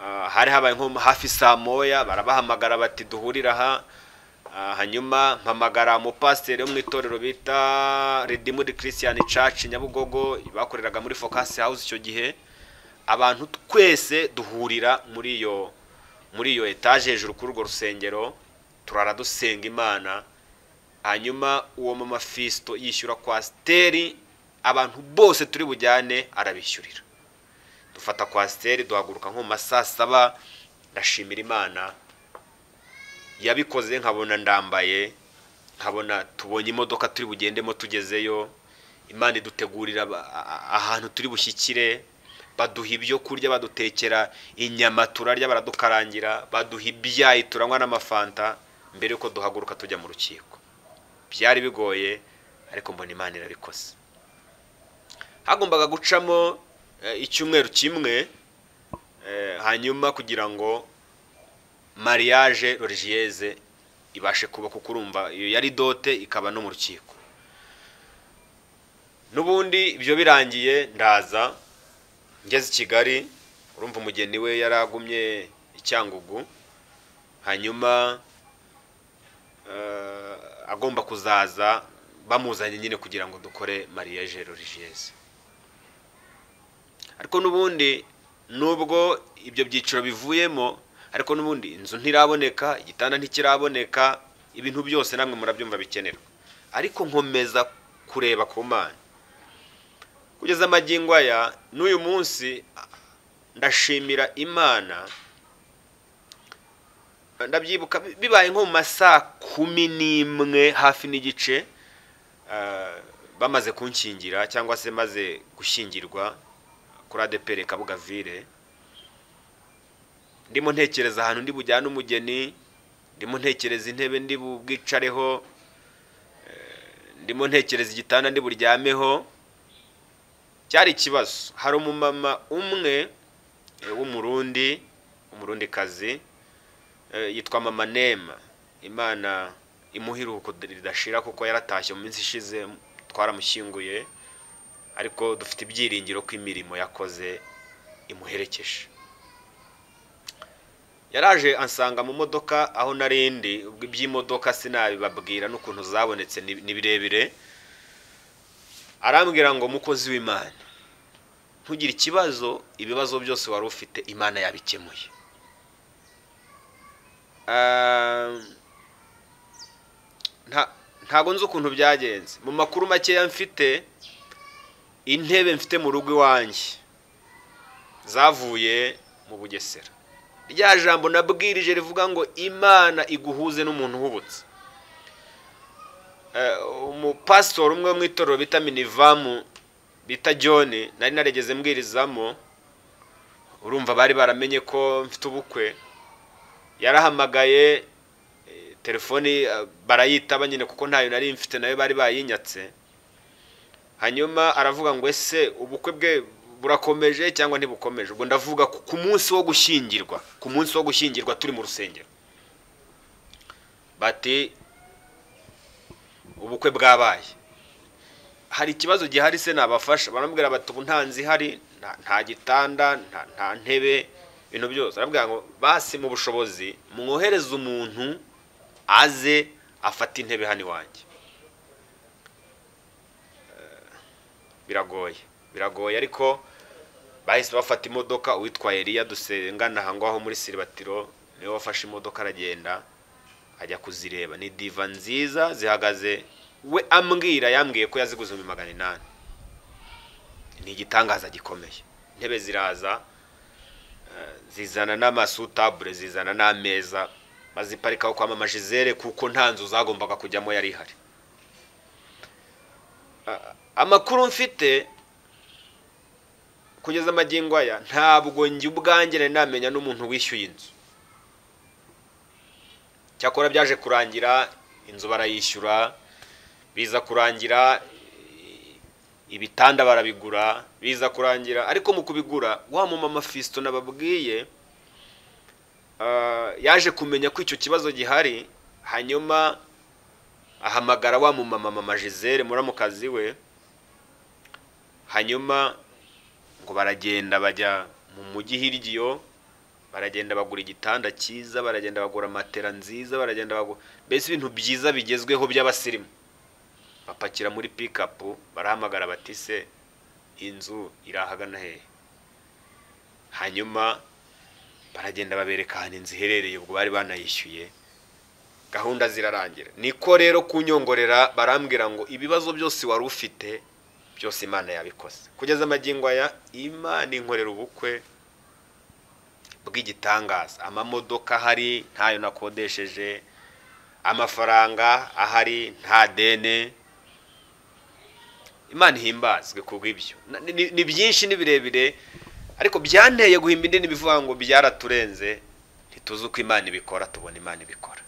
Ah, hari habaye nko hafi saa moya barabahamagara bati duhurire aha Ah, hanyuma mpamagara umupasiteri wo mu itorero bita Redeemed Christian Church Nyabugogo bakoreraga muri Focus House icyo gihe abantu twese duhurira muri iyo muri iyo etaje hejuru kuri urwo rusengero turara dusenga imana hanyuma uwo mama Fisto yishyura kwa steri abantu bose turi bujyane arabishyurira dufata kwa steri duhaguruka nko mu ma saa saba ndashimira imana yabikoze nkabona ndambaye nkabona tubonye imodoka turi bugendemo tugezeyo imana idutegurira aba- a- a- ahantu turi bushyikire baduha ibyo kurya badutekera inyama turarya baradukarangira baduha ibyayi turanywa n'amafanta mbere yuko duhaguruka tujya mu rukiko byari bigoye ariko mbona imana irabikoze hagombaga gucamo eh, icyumweru kimwe eh, hanyuma kugira ngo mariage religieuse ibashe kuba kuko urumva iyo yari dote ikaba no mu rukiko n'ubundi ibyo birangiye ndaza ngeze i kigali urumva umugeni we yari agumye i cyangugu hanyuma eh, agomba kuzaza bamuzanye nyine kugira ngo dukore mariage religieuse ariko n'ubundi nubwo ibyo byiciro bivuyemo ariko n'ubundi inzu ntiraboneka igitanda ntikiraboneka ibintu byose namwe murabyumva bikenerwa ariko nkomeza kureba ku mana kugeza amagingo aya n'uyu munsi ndashimira imana ndabyibuka bi- bibaye nko mu ma saa kumi n'imwe hafi n'igice ah, bamaze kunkingira cyangwa se maze gushyingirwa kuri adepere kabuga vile ndimo ntekereza ahantu ndi bujyane umugeni ndimo ntekereza intebe ndi bubwicareho eh, ndimo ntekereza igitanda ndi buryameho cyari ikibazo hari umumama umwe eh, w'umurundi umurundi kazi yitwa mama nema imana imuhiruko ridashira kuko yaratashye mu minsi ishize twaramushyinguye ariko dufite ibyiringiro ko imirimo yakoze imuherekeje yaraje ansanga mu modoka aho narindi iby'imodoka sinabibabwira n'ukuntu zabonetse ni ni birebire arambwira ngo mukozi w'imana ntugire ikibazo ibibazo byose wari ufite imana yabikemuye Ah, nta- ntago nzi ukuntu byagenze mu makuru makeya mfite intebe mfite mu rugo iwanjye zavuye mu bugesera rya jambo nabwirije rivuga ngo imana iguhuze n'umuntu uhubutse Eh, umupasitori umwe wo mu itorero bita minivamu bita john nari narigeze mbwirizamo urumva bari baramenye ko mfite ubukwe yarahamagaye eh, telefoni eh, barayitaba nyine kuko ntayo nari mfite nayo bari bayinyatse hanyuma aravuga ngo ese ubukwe bwe burakomeje cyangwa ntibukomeje ubwo ndavuga ku ku munsi wo gushyingirwa ku munsi wo gushyingirwa turi mu rusengero bati ubukwe bwabaye hari ikibazo gihari se nabafasha baramubwira bati ubu nta nzu ihari nta- nta gitanda nta- nta ntebe ibintu byose arabwira ngo basi mu bushobozi mwohereze umuntu aze afate intebe hano iwanjye biragoye biragoye ariko bahise bafata imodoka uwitwa Eliya dusengana aha ngaho muri siribatiro niwe wafashe imodoka aragenda ajya kuzireba ni diva nziza zihagaze we ambwira yambwiye ko yaziguze ibihumbi magana inani ni igitangaza gikomeye intebe ziraza eh, zizana n'amasutabure zizana n'ameza baziparikaho kwa mama Gisele kuko nta nzu zagombaga kujyamo yari ihari amakuru mfite kugeza amagingo aya ntabwo njye ubwanjye nari namenya n'umuntu wishyuye inzu cyakora byaje kurangira inzu barayishyura biza kurangira i- ibitanda barabigura biza kurangira ariko mu kubigura wa mumama Fiston nababwiye ah, yaje kumenya ko icyo kibazo gihari hanyuma ahamagara wa mumama mama Gisele muramukazi we hanyuma ngo baragenda bajya mu mujyi hirya baragenda bagura igitanda cyiza baragenda bagura matera nziza baragenda bagura mbese ibintu byiza bigezweho by'abasirimu bapakira muri pikapu barahamagara bati se inzu iri ahagana hehe hanyuma baragenda babereka ahantu inzu iherereye ubwo bari banayishyuye gahunda zirarangira niko rero kunyongorera barambwira ngo ibibazo byose wari ufite byose imana yabikoze kugeza amagingo aya imana inkorera ubukwe bw'igitangaza amamodoka ahari ntayo nakodesheje amafaranga ahari nta dene imana ihimbazwe ku bw'ibyo Na- ni- ni- ni byinshi ni birebire ariko byanteye guhimba indi bivuga ngo byaraturenze ntituzi uko imana ibikora tubona imana ibikora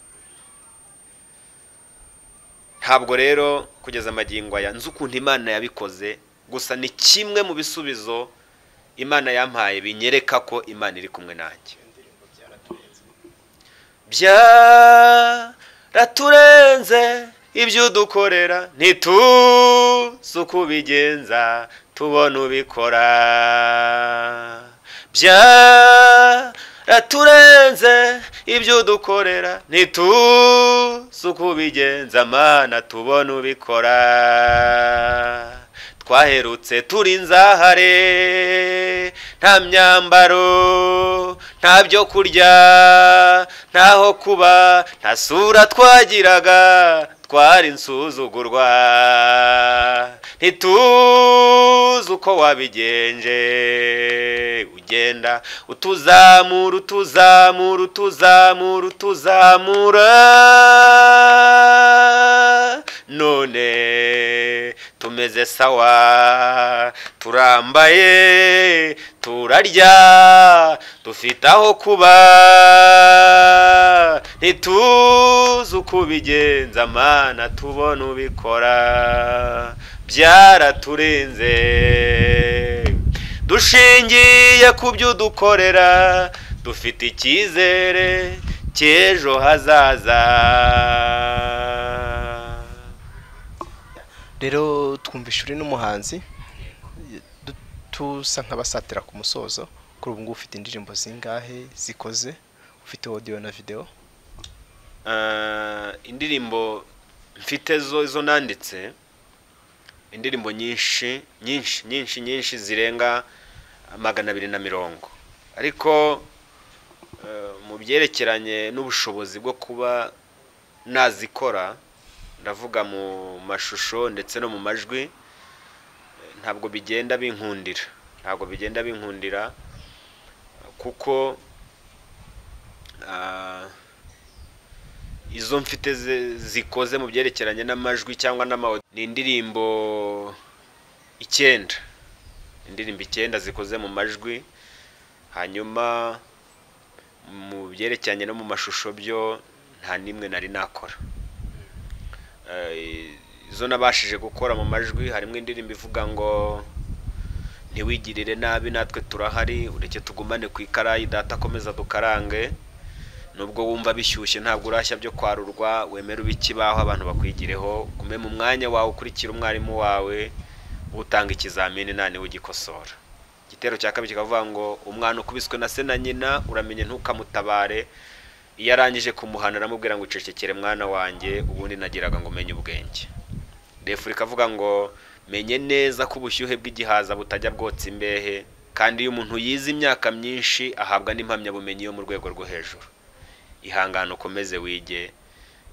ntabwo rero kugeza amagingo aya nzi ukuntu imana yabikoze gusa ni kimwe mu bisubizo imana yampaye binyereka ko imana iri kumwe nanjye byaraturenze ibyo dukorera ntituzi uko ubigenza tubona ubikora byaraturenze ibyo dukorera ntituzi uko ubigenza mana tubona ubikora twaherutse turi nzahare nta myambaro nta byo kurya ntaho kuba nta sura twagiraga twari insuzugurwa ntituzi uko wabigenje ugenda utuzamura utuzamura utuzamura utuzamura none tumeze sawa turambaye turarya dufite aho kuba ntituzi uko ubigenza mana tubona ubikora byaraturenze dushingiye ku byo dukorera dufite icyizere cy'ejo hazaza rero twumvishe uri n'umuhanzi tusa nk'abasatira ku musozo kuri ubu ngubu ufite indirimbo zingahe zikoze ufite audio na video Ah, indirimbo mfite zo izo nanditse indirimbo nyinshi nyinshi nyinshi nyinshi zirenga magana abiri na mirongo ariko eh, mu byerekeranye n'ubushobozi bwo kuba nazikora ndavuga mu mashusho ndetse no mu majwi eh, ntabwo bigenda binkundira ntabwo bigenda binkundira kuko ah, izo mfite zi- zikoze mu byerekeranye n'amajwi cyangwa n'amawo ni indirimbo icyenda indirimbo icyenda zikoze mu majwi hanyuma mu byerekeranye no mu mashusho byo nta n'imwe nari nakora Eh, izo nabashije gukora mu majwi harimo indirimbo ivuga ngo ntiwigirire nabi natwe turahari ureke tugumane ku ikarayi data akomeza dukarange nubwo wumva bishyushye ntabwo urashya byo kwarurwa wemere ube ikibaho abantu bakwigireho gume mu mwanya wawe ukurikira umwarimu wawe utanga ikizamini nta niwe ugikosora igitero cya kabiri kikavuga ngo umwana ukubiswe na se na nyina uramenye ntukamutabare iyo arangije kumuhana aramubwira ngo icecekere mwana wanjye ubundi nagiraga ngo umenye ubwenge refuri ikavuga ngo menye neza ko ubushyuhe bw'igihaza butajya bwotsa imbehe kandi iyo umuntu yize imyaka myinshi ahabwa n'impamyabumenyi yo mu rwego rwo hejuru ihangane ukomeze wige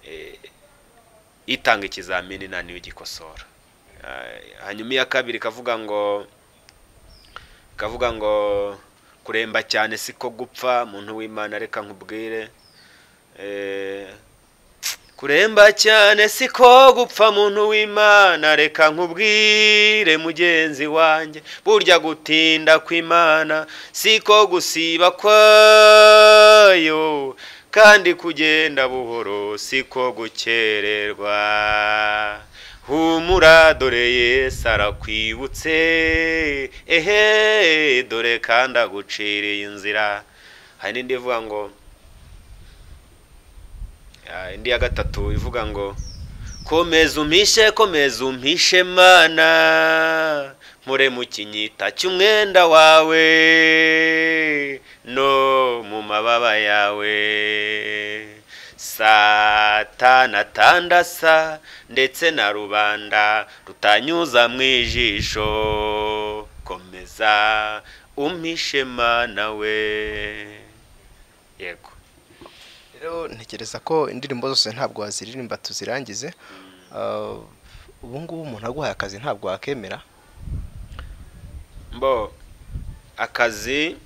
eh, itanga ikizamini nta niyo igikosora Ah, hanyuma iya kabiri ikavuga ngo ikavuga ngo kuremba cyane siko gupfa muntu w'imana reka nkubwire Eh, kuremba cyane siko gupfa muntu w'imana reka nkubwire mugenzi wanjye burya gutinda kw'imana siko gusiba kwayo kandi kugenda buhoro siko gukererwa humura dore yesu arakwibutse ehe dore kandi aguciriye inzira hari n'indi ivuga ngo Ah, indi ya gatatu ivuga ngo komeza umpishe komeza umpishe mana mpore mu kinyita cy'umwenda wawe no mu mababa yawe satana atandasa ndetse na rubanda rutanyuza mu ijisho komeza umpishe mana we yego rero ntekereza ko indirimbo zose ntabwo waziririmba tuzirangize Ah, ubu ngubu umuntu aguhaye akazi ntabwo wakemera mbo akazi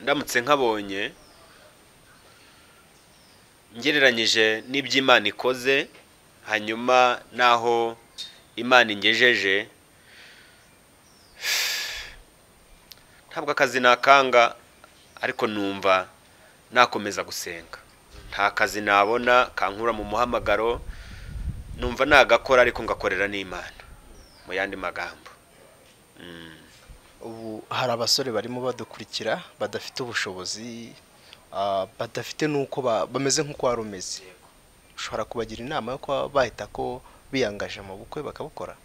ndamutse nkabonye ngereranyije n'ibyo imana ikoze hanyuma n'aho imana ingejeje ntabwo akazi nakanga ariko numva nakomeza gusenga nta kazi nabona kankura mu muhamagaro numva nagakora ariko ngakorera n'imana mu yandi magambo Mm. ubu hari abasore barimo badukurikira badafite ubushobozi ah, badafite n'uko ba- bameze nk'uko wari umeze ushobora kubagira inama yo kuba bahita ko biyangaje mu bukwe bakabukora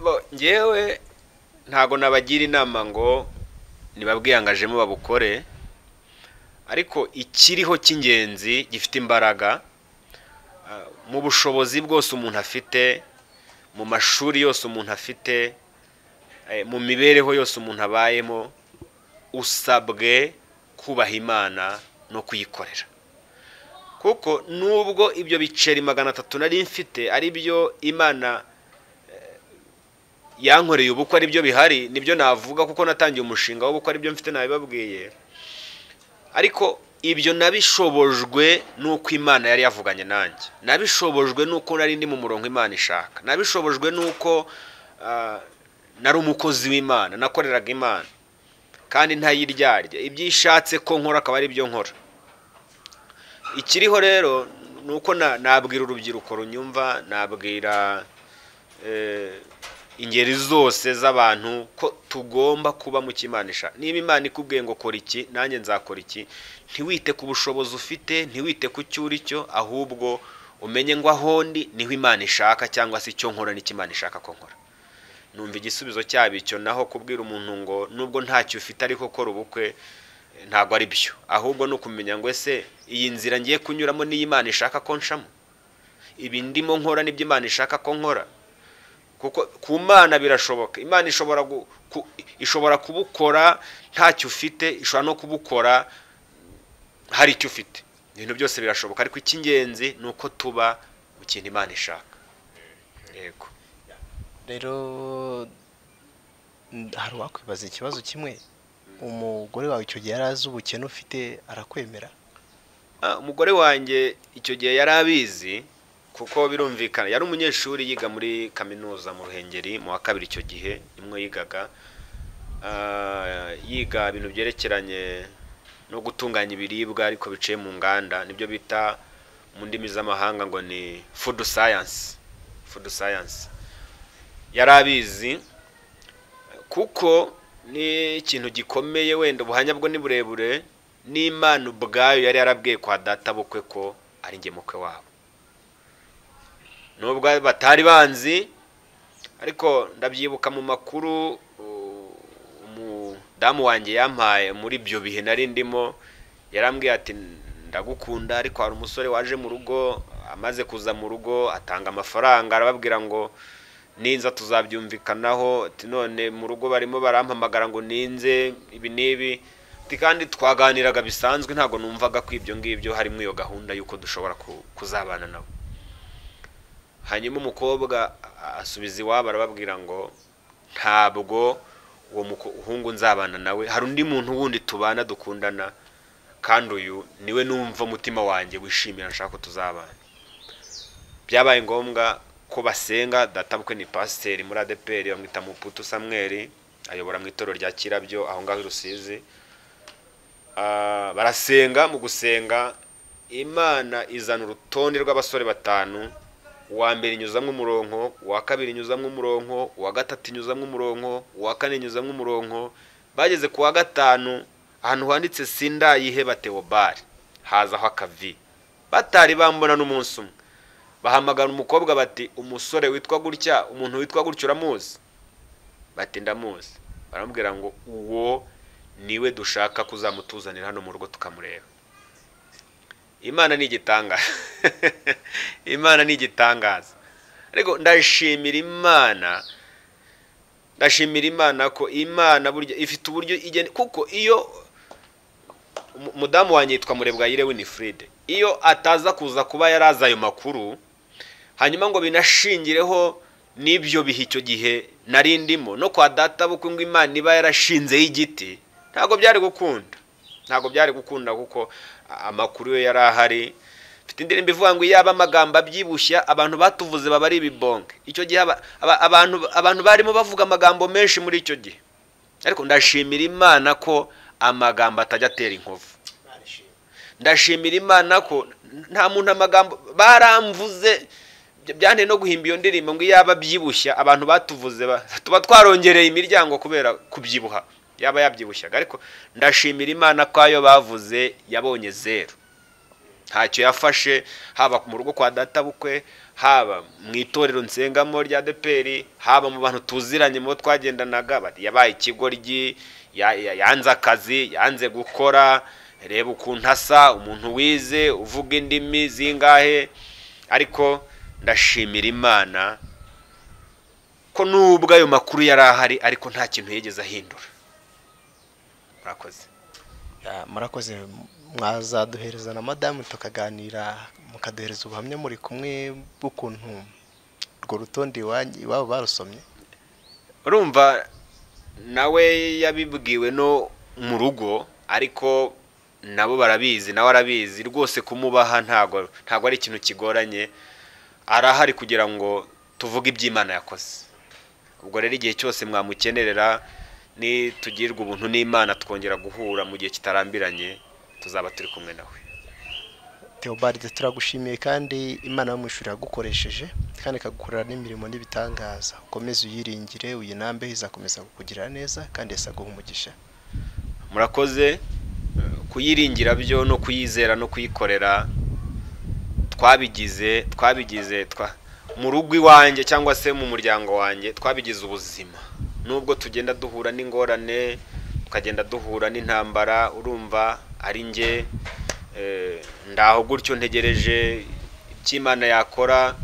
bo ngewe ntago nabagira inama ngo nibabwiyangajemo babukore ariko ikiriho cy'ingenzi gifite imbaraga ah, mu bushobozi bwose umuntu afite mu mashuri yose umuntu afite eh, mu mibereho yose umuntu abayemo usabwe kubaha imana no kuyikorera kuko nubwo ibyo biceri magana atatu nari mfite ari byo imana yankoreye ubukwe ari byo bihari nibyo navuga kuko natangiye umushinga w'ubukwe ari byo mfite nabibabwiye ariko ibyo nabishobojwe n'uko imana yari yavuganye nanjye nabishobojwe n'uko nari ndi mu murongo imana ishaka nabishobojwe n'uko ah, nari umukozi w'imana nakoreraga imana kandi ntayiryarya ibyo ishatse ko nkora akaba ari byo nkora ikiriho rero ni uko na- nabwira urubyiruko runyumva nabwira eh, ingeri zose z'abantu ko tugomba kuba mu kimanisha niba imana ikubwiye ngo kora iki nanjye nzakora iki ntiwite ku bushobozi ufite ntiwite ku cyo uri cyo ahubwo umenye ngo aho ndi niho imana ishaka cyangwa se icyo nkora n'icyo imana ishaka ko nkora numva igisubizo cyabo icyo naho kubwira umuntu ngo nubwo ntacyo ufite ariko kora ubukwe ntabwo ari byo ahubwo ni ukumenya ngo ese iyi nzira ngiye kunyuramo niyo imana ishaka ko nshamo ibi ndimo nkora n'ibyo imana ishaka ko nkora kuko ku mana birashoboka imana ishobora ishobora kubukora ntacyo ufite ishobora no kubukora hari icyo ufite ibintu byose birashoboka ariko icy'ingenzi ni uko tuba mu kintu imana ishaka yego rero hari uwakwibaza ikibazo kimwe umugore wawe icyo gihe yari azi ubukene ufite arakwemera Ah, umugore wanjye icyo gihe yari abizi kuko birumvikana yari umunyeshuri yiga muri kaminuza mu ruhengeri mu wa kabiri icyo gihe nimwe yigaga Ah, yiga ibintu byerekeranye no gutunganya ibiribwa ariko biciye mu nganda nibyo bita mu ndimi z'amahanga ngo ni food science food science yari abizi kuko ni ikintu gikomeye wenda ubuhanya bwo ni burebure n'imana ubwayo yari yarabwiye kwa data bukwe ko ari ngemukwe wabo nubwo batari banzi ariko ndabyibuka mu makuru u- umudamu wanjye yampaye muri ibyo bihe nari ndimo yarambwiye ati ndagukunda ariko hari umusore waje mu rugo amaze kuza mu rugo atanga amafaranga arababwira ngo ninza tuzabyumvikanaho ati none mu rugo barimo barampamagara ngo ninze ibi n'ibi ati kandi twaganiraga bisanzwe ntabwo numvaga ko ibyo ngibyo harimo iyo gahunda y'uko dushobora ku- kuzabana nabo hanyuma umukobwa asubiza iwabo arababwira ngo ntabwo uwo muhungu nzabana nawe hari undi muntu wundi tubana dukundana kandi uyu niwe numva umutima wanjye wishimira nshaka ko tuzabana byabaye ngombwa ko basenga databukwe ni pasiteri muri adeperi bamwita muputu samweri ayobora mu itorero rya kirabyo aho ngaho i rusizi Ah, barasenga mu gusenga imana izana urutonde rw'abasore batanu uwa mbere inyuzamo umuronko uwa kabiri inyuzamo umuronko uwa gatatu inyuzamo umuronko uwa kane inyuzamo umuronko bageze ku wa gatanu ahantu handitse sindayiheba teobari hazaho akavi batari bambona n'umunsi umwe bahamagara umukobwa bati umusore witwa gutya umuntu witwa gutya uramuzi bati ndamuzi baramubwira ngo uwo niwe dushaka kuzamutuzanira hano mu rugo tukamureba imana ni igitangaza imana ni igitangaza ariko ndashimira imana ndashimira imana ko imana burya ifite uburyo igena kuko iyo umu- umudamu wanjye yitwa murebwayire winifride iyo ataza kuza kuba yari azi ayo makuru hanyuma ngo binashingireho n'ibyo bihe icyo gihe nari ndimo no kwa data bukwe ngo imana iba yarashinzeho igiti ntabwo byari gukunda ntabwo byari gukunda kuko a- amakuru yo yari ahari mfite indirimbo ivuga ngo iyaba amagambo abyibushya abantu batuvuze baba ari ibibonke icyo gihe aba- aba- abantu abantu barimo bavuga amagambo menshi muri icyo gihe ariko ndashimira imana ko amagambo atajya atera inkovu ndashimira imana ko nta muntu amagambo baramvuze bya- byanteye no guhimba iyo ndirimbo ngo yaba abyibushya abantu batuvuze ba- tuba twarongereye imiryango kubera kubyibuha yaba yabyibushyaga ariko ndashimira imana ko ayo bavuze yabonye zeru ntacyo yafashe haba mu rugo kwa data bukwe haba mu itorero nsengamo rya deperi haba mu bantu tuziranye mu bo twagendanaga bati, yabaye ikigoryi ya- ya- yanze akazi yanze gukora reba ukuntu asa umuntu wize uvuga indimi zingahe ariko ndashimira imana ko nubwo ayo makuru yari ahari ariko nta kintu yigeze ahindura murakoze Ah, murakoze mwazaduhereza na madamu tukaganira mukaduhereza ubuhamya muri kumwe bw'ukuntu urwo rutonde iwanyu- iwabo barusomye urumva nawe yabibwiwe no mu rugo ariko nabo barabizi nawe arabizi rwose kumubaha ntago ntago ari ikintu kigoranye arahari kugira ngo tuvuge iby'imana yakoze ubwo rero igihe cyose mwamukenerera nitugirwa ubuntu n'imana twongera guhura mu gihe kitarambiranye tuzaba turi kumwe nawe Theobarde turagushimiye kandi imana yo mu ishuri yagukoresheje kandi ikagukorera n'imirimo n'ibitangaza ukomeze uyiringire uyinambe izakomeza kukugirira neza kandi isaguha umugisha murakoze kuyiringira byo no kuyizera no kuyikorera twabigize twabigize twa mu rugo iwanjye cyangwa se mu muryango wanjye twabigize ubuzima nubwo tugenda duhura n'ingorane tukagenda duhura n'intambara urumva ari njye eh, ndaho gutyo ntegereje icyo Imana yakora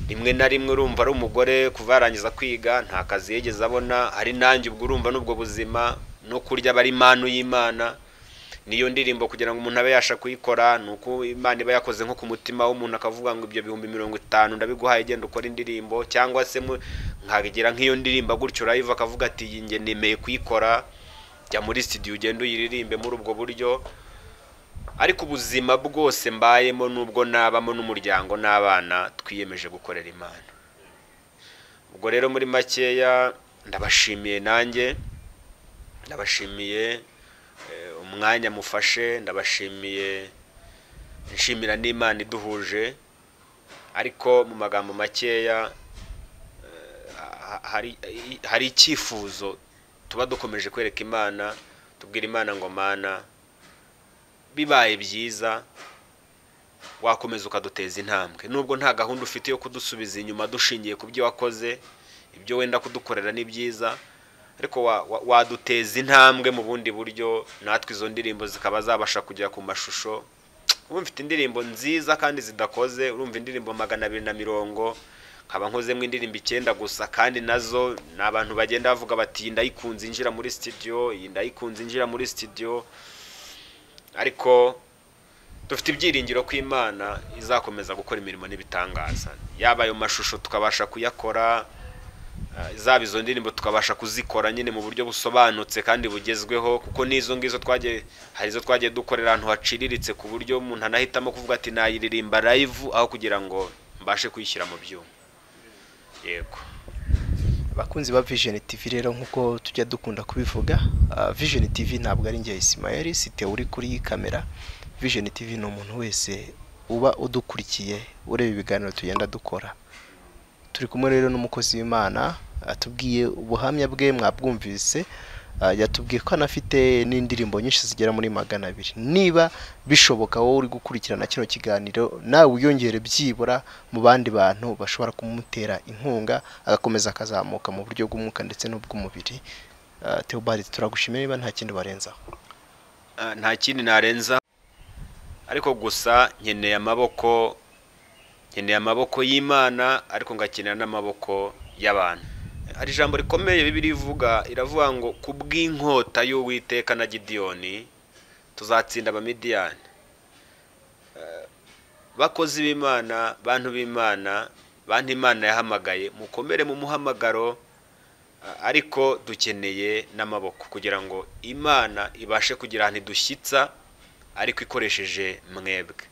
rimwe na rimwe urumva ari umugore kuva yarangiza kwiga nta kazi yigeze abona hari nanjye ubwo urumva n'ubwo buzima no kurya aba ari impano y'imana niyo ndirimbo kugira ngo umuntu abe yasha kuyikora ni uko imana iba yakoze nko ku mutima w'umuntu akavuga ngo ibyo bihumbi mirongo itanu ndabiguhaye genda ukora indirimbo cyangwa se mu- nkagira nk'iyo ndirimbo gutyo live akavuga ati iyi nge nemeye kuyikora jya muri studio ugende uyiririmbe muri ubwo buryo ariko ubuzima bwose mbayemo n'ubwo nabamo n'umuryango n'abana twiyemeje gukorera imana ubwo rero muri makeya ndabashimiye nanjye ndabashimiye eh, umwanya mufashe ndabashimiye nshimira n'imana iduhuje ariko mu magambo makeya eh, ha- hari hari icyifuzo tuba dukomeje kwereka imana tubwira imana ngo mana bibaye byiza wakomeza ukaduteza intambwe nubwo nta gahunda ufite yo kudusubiza inyuma dushingiye ku byo wakoze ibyo wenda kudukorera ni byiza ariko wa- wa- waduteza intambwe mu bundi buryo natwe izo ndirimbo zikaba zabasha kugera ku mashusho ubu mfite indirimbo nziza kandi zidakoze urumva indirimbo magana abiri na mirongo nkaba nkozemo indirimbo icyenda gusa kandi nazo ni abantu bagenda bavuga bati iyi ndayikunze injira muri studio iyi ndayikunze injira muri studio ariko dufite ibyiringiro ko imana izakomeza gukora imirimo n'ibitangaza yaba ayo mashusho tukabasha kuyakora eh, zaba izo ndirimbo tukabasha kuzikora nyine mu buryo busobanutse kandi bugezweho kuko n'izo ngizo twagiye hari izo twagiye dukorera ahantu haciriritse ku buryo umuntu anahitamo kuvuga ati nayiririmba live aho kugira ngo mbashe kuyishyira mu byuma yego abakunzi ba vision tv rero nk'uko tujya dukunda kubivuga ah, vision tv ntabwo ari njye isimayeli site uri kuri kamera vision tv ni umuntu wese uba udukurikiye ureba ibiganiro tugenda dukora turi kumwe rero n'umukozi w'imana atubwiye ubuhamya bwe mwabwumvise ah, yatubwiye ko anafite n'indirimbo nyinshi zigera muri magana abiri niba bishoboka wowe uri gukurikirana kino kiganiro nawe wiyongere byibura mu bandi bantu bashobora kumutera inkunga agakomeza akazamuka mu buryo bw'umwuka ndetse n'ubw'umubiri Ah, Theobald turagushimira niba nta kindi barenzaho Ah, nta kindi narenza ariko gusa nkeneye amaboko nkeneye amaboko y'imana ariko ngakenera n'amaboko y'abantu hari ijambo rikomeye bibiri ivuga iravuga ngo ku bw'inkota y'uwiteka na gidiyoni tuzatsinda abamidiyani Eh, bakozi b'imana bantu b'imana bantu imana yahamagaye mukomere mu muhamagaro ariko dukeneye n'amaboko kugira ngo imana ibashe kugira ahantu idushyitsa ariko ikoresheje mwebwe